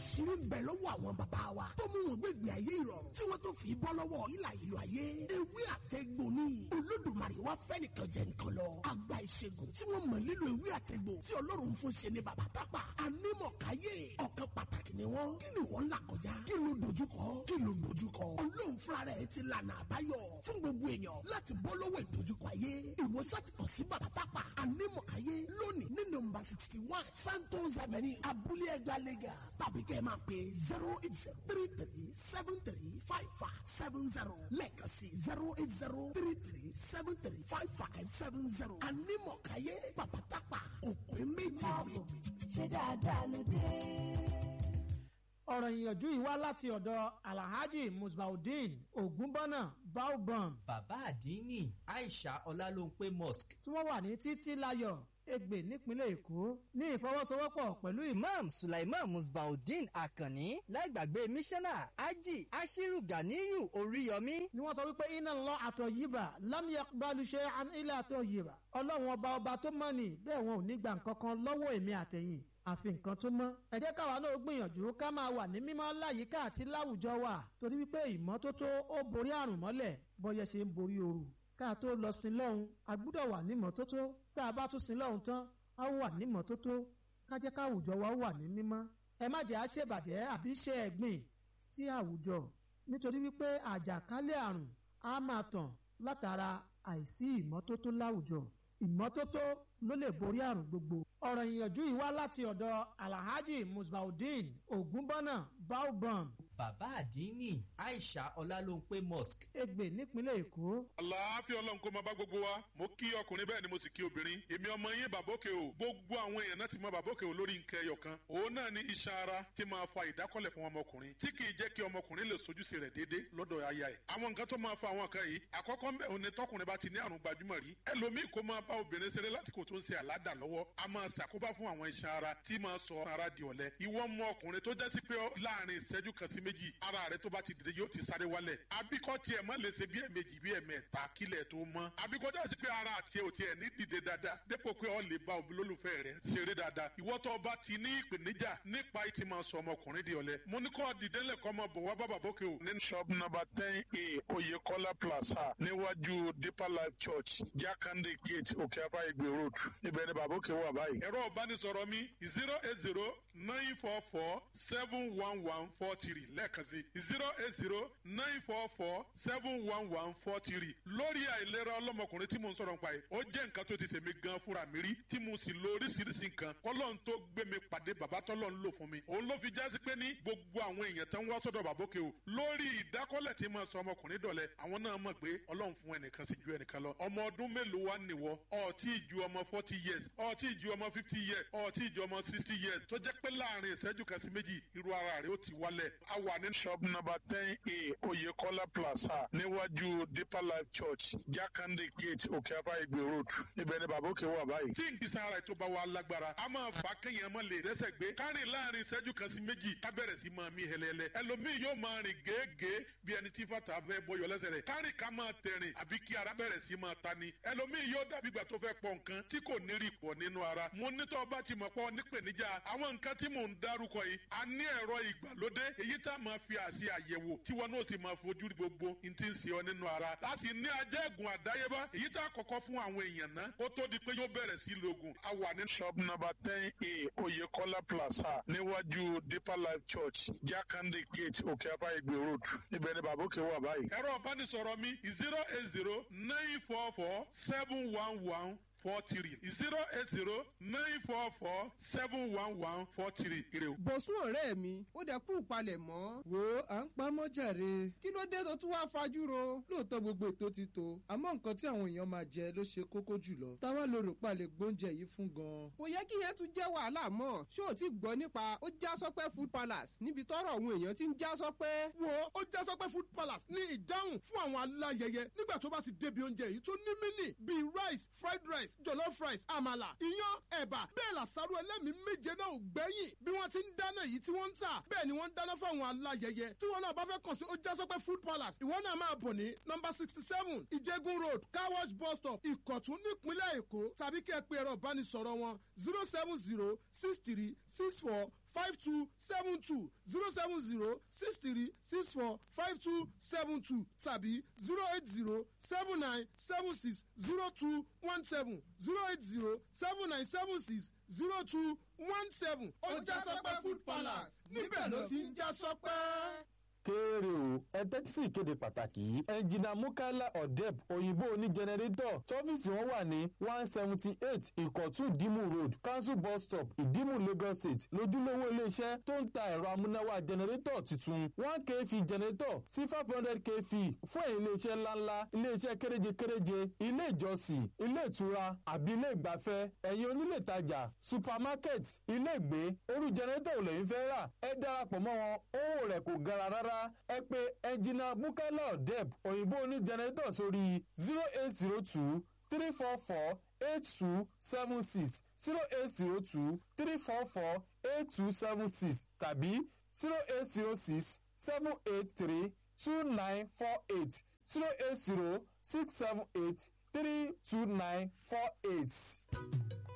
àṣírí ń bẹ lọ́wọ́ àwọn bàbá wa tó mú wọn gbégbé ayé ìrọ̀rùn tí wọ́n tó fi bọ́ lọ́wọ́ ìlà ìlú ayé ewé àtẹ̀gbò ni olódùmarè wá fẹ́ nìkan jẹ nìkan lọ àgbà ìṣègùn tí wọ́n mọ̀ lílo ewé àtẹ̀gbò tí ọlọ́run fún ṣe ni bàbá tápà anímọ̀káyé ọ̀kan pàtàkì ni wọ́n kí ni wọ́n là kọjá kí ló dojúkọ kí ló dojúkọ olóhùn fúnra rẹ̀ ti lànà àbáyọ fún gbogbo èèyàn láti bọ́ lọ́wọ́ ìdojúkọ ayé ìwòsàn ti kàn sí bàbá tápà anímọ̀káyé lónìí ní nọ́mbà sixty one santos avenue abúlé ẹgbàá lẹ́gà tàbí kẹ́ ẹ máa pè zero eight zero three three seven three five five seven zero lẹ́ẹ̀kan sí zero eight zero three three seven three five five seven zero anímọ̀káyé bàbá tápà òpin méjì. ṣé dáadáa ló dé. ọ̀rọ̀ ìyànjú yìí wá láti ọ̀dọ̀ alhaji musbaudeen ogunbọ́nà baobam bàbá àdínní aisha ọlálóńpé mosque tí wọ́n wà ní títí láyọ̀ Ègbè nípínlẹ̀ Èkó ní ìfọwọ́sowọ́pọ̀ pẹ̀lú ìmọ̀. imam sulaiman musbaudeen akanni láìgbàgbé mísánná ají ashiru ganiyu oríyọmí. ni wọ́n sọ wípé iná lọ àtọ̀ yìbà lámìyà balùṣẹ́ ilé àtọ̀ yìbà ọlọ́run ọba ọba tó mọ̀ ní bẹ́ẹ̀ wọn ò ní gbà nǹkan kan lọ́wọ́ èmi àtẹ̀yìn àfi nǹkan tó mọ́. ẹ jẹ́ káwa náà gbìyànjú ká máa wà ní mímọ́ láyìíká àti láwùjọ wa torí wípé ìmọ́tótó ó borí àrùn mọ́lẹ̀ bọ́yẹ ṣe ń borí ooru ká tó lọ sí lọ́hùn a gbúdọ̀ wà ní mọ́tótó tá a bá tún sí lọ́hùn tán a wà ní mọ́tótó ká jẹ́ káwùjọ wa wà ní mímọ́. ẹ má jẹ́ àṣebàjẹ́ àbí ṣe ẹ̀gbìn sí àwùjọ nítorí wípé àjàkálẹ̀ àrùn á máa tàn látara àìsí ìmọ́tótó láwùjọ ìmọ́tótó ló lè borí àrùn gbogbo. ọ̀rọ̀ ìyànjú yìí wá láti ọ̀dọ̀ alhaji musbaudeen ogunbọ́nà baobam bàbá àdínní aisha ọlálóńpé mosque. Ègbè nípínlẹ̀ Èkó. àlàáfíà ọlọ́run kó máa bá gbogbo wa mo kí ọkùnrin bẹ́ẹ̀ ni mo sì kí obìnrin èmi ọmọ yín bàbókè o gbogbo àwọn èèyàn náà ti mọ bàbókè o lórí nǹkan ẹyọ kan òun náà ní iṣan ara tí máa fa ìdákọ́lẹ̀ fún ọmọkùnrin tí kì í jẹ́ kí ọmọkùnrin lè sojúṣe rẹ̀ déédé lọ́dọ̀ aya ẹ̀ àwọn nǹkan tó máa fa àwọn kan yìí àkọ́kọ́ ń bẹ̀ òun ni tọkùnrin bá ti ní àrùn gbajúmọ̀ rí ẹlòmíì kó máa bá obìnrin ṣeré lásìkò tó ń ṣe àládà lọ́wọ́ a máa ṣàkóbá fún àwọn iṣan ara tí máa sọ ara di ọ̀lẹ ìwọ mọ ọkùnrin tó jẹ́ sí pé láàrin ìṣẹ́jú kan sí méjì ara rẹ tó bá ti dìde yóò ti sáré wálẹ̀ abíkọ́ tiẹ̀ má lè ṣe bí ẹ̀mejì bí ẹ̀mẹ́ta kílẹ̀ tó mọ́ abíkọ́ jẹ́ sí pé ara àti ẹ̀ ò tiẹ̀ ní dìde dáadáa dépò pé ọ lè bá olólùfẹ́ rẹ ṣeré dáadáa ìwọ tó bá ti ní ìpèníjà nípa ìtì máa sọ ọmọkùnrin di ọ̀lẹ mo ní kọ́ dìde lẹ́kọ́ ọmọ bọ̀ wá bàbá bókè o. ní shop number ten a oyekola plaza níwájú deeper life church jakande gate òkè afá ìgbè road ibẹ̀ ni bàbá òkè wà báyìí. ẹ̀rọ ìbánisọ̀rọ̀ mi zero eight zero nine four four seven one one four three lẹ́ẹ̀kan sí zero eight zero nine four four seven one one four three lórí àìlera ọlọ́mọkùnrin tí mo ń sọ̀rọ̀ nípa yìí ó jẹ́ nǹkan tó ti ṣèmi gan fúnra mi rí tí mo sì lo oríṣiríṣi nǹkan kọ́lọ́n tó gbé mi pàdé bàbá tọ́lọ́ ń lò fún mi òun ló fi jásí pé ní gbogbo àwọn èèyàn tó ń wá sọ́dọ̀ bàbókè o lórí ìdákọ́lẹ̀ tí mo sọ ọmọkùnrin dọ̀lẹ́ àwọn náà mọ̀ pé ọlọ́run fún ẹnìkan sí ju ẹnìkan lọ ọmọ ọdún mélòó wá nìwọ ọtí ju ọmọ forty years ọtí ju ọmọ fifty years ọtí ju ọmọ sixty years tó jẹ́ pé láàrin ìṣẹ́jú kan sí méjì irú ara rẹ̀ ó ti wálẹ̀ a wà ní shop number ten a oyekola plaza níwájú deeper life church jakande gate òkè afá ìgbè road ibẹ̀ ni bàbá òkè wà báyìí. tí nkìsà ara ètò bá wà lágbára a máa fà kéèyàn máa lè rẹ́sẹ̀ gbé kárìn láàrin ìṣẹ́jú kan sí méjì ká bẹ̀rẹ̀ sí máa mí hẹlẹ́lẹ́ ẹlòmíì yóò máa rìn gèégèé bí ẹni tí fàtà fẹ́ bọyọ̀ lẹ́sẹ̀ rẹ̀ kárìn ká máa tẹ̀rìn àbí kí ara bẹ̀rẹ̀ sí máa ta ni ẹlòmíì yóò dàbí ìgbà tó fẹ́ pọ̀ nǹkan tí kò ní rí pọ̀ nínú ara mo nítọ́ bá ti mọ̀ pọ̀ nípèníjà àwọn nǹkan tí mò ń dárúkọ yìí a ní ẹ̀rọ ìgbàlódé èyí tá a máa fi àṣì àyẹ̀wò tí wọn náà sì máa fojú rí gbogbo n ti ń ṣe ọ nínú ara láti ní ajẹ́gùn àdáyébá èyí tá a kọ́kọ́ fún àwọn èèyàn náà ó tó di pé yóò bẹ̀rẹ̀ sí lóògùn a wà ní. shop number ten a oyekola plaza níwájú deeper life church jakande gate òkè afá ìgbè road ibẹ̀ ni bàbá òkè wà báyìí. ẹ̀rọ ìbánisọ̀rọ̀ mi zero eight zero nine four four seven one one four three zero eight zero nine four four seven one one four three. bọ̀sùn ọ̀rẹ́ mi ó dẹ̀ kú ìpalẹ̀ mọ́. wo à ń pa mọ́jàre. kí ló dé tó tún wá fajúro. lóòótọ́ gbogbo ètò ti tó àmọ́ nǹkan tí àwọn èèyàn máa jẹ ló ṣe kókó jùlọ. táwa ló rò pa lè gbóúnjẹ yìí fún gan. kò yẹ kí yẹn tún jẹ́ wàhálà mọ́. ṣé o ti gbọ́ nípa ó já sọ́pẹ́ food palace níbi tọ́rọ̀ àwọn èèyàn ti ń já sọ́pẹ́. wo ó já sọ́pẹ́ food palace ní ìdáhùn fún àwọn aláyẹyẹ nígbà tó bá ti débi oúnjẹ yìí tó ní mínì bíi rice fried rice jollof rice àmàlà iyán ẹ̀bà bẹ́ẹ̀ làṣàrò ẹlẹ́mìí méje náà ò gbẹ́yìn bí wọ́n ti ń dáná yìí tí wọ́n ń tà bẹ́ẹ̀ ni wọ́n ń dáná fáwọn aláyẹyẹ tí wọ́n náà bá fẹ́ kàn sí ojásọ́pẹ́ food palace ìwọ náà máa bọ̀ ní nọmba sixty seven ìjẹ́gun road car wash bus stop ìkọ̀tún nípínlẹ̀ èkó tàbí kí ẹ pe ẹ̀rọ ìbánisọ̀rọ̀ wọn zero seven zero six three six four five two seven two zero seven zero six three six four five two seven two tàbí zero eight zero seven nine seven six zero two one seven zero eight zero seven nine seven six zero two one seven. ó já sọpẹ́ food palace níbẹ̀ ló ti ń já sọpẹ́ kéèrè o ẹ tẹ́tí sí ìkéde pàtàkì yìí ẹnjìnà mukaila odeb òyìnbó oní jẹnẹrétọ̀ tọ́fíìsì wọn wà ní one seventy eight ìkọ̀tún ìdímù road council bus stop ìdímù lagos state lójúlówó iléeṣẹ́ tó ń ta ẹ̀rọ amúnáwá jẹnẹrétọ̀ tuntun one kv jẹnẹrétọ̀ sí five hundred kv fún ẹ̀yìn iléeṣẹ́ ńláńlá iléeṣẹ́ kéréje kéréje ilé ìjọsìn ilé ìtura àbí ilé ìgbafẹ́ ẹ̀yìn onílé ìtajà supermarket ilé ìgbé orú jẹnẹrétọ̀ ò lẹ́yìn fẹ́ rà ẹ darapọ̀ mọ́ wọn owó rẹ̀ kò gara rárá ẹ pé ẹnjìnà mukaila odeb òyìnbó oní jẹnẹrétọ̀ sórí zero eight zero two three four four eight two seven six zero eight zero two three four four eight two seven six tàbí zero eight zero six seven eight three two nine four eight zero eight zero six seven eight three two nine four eight.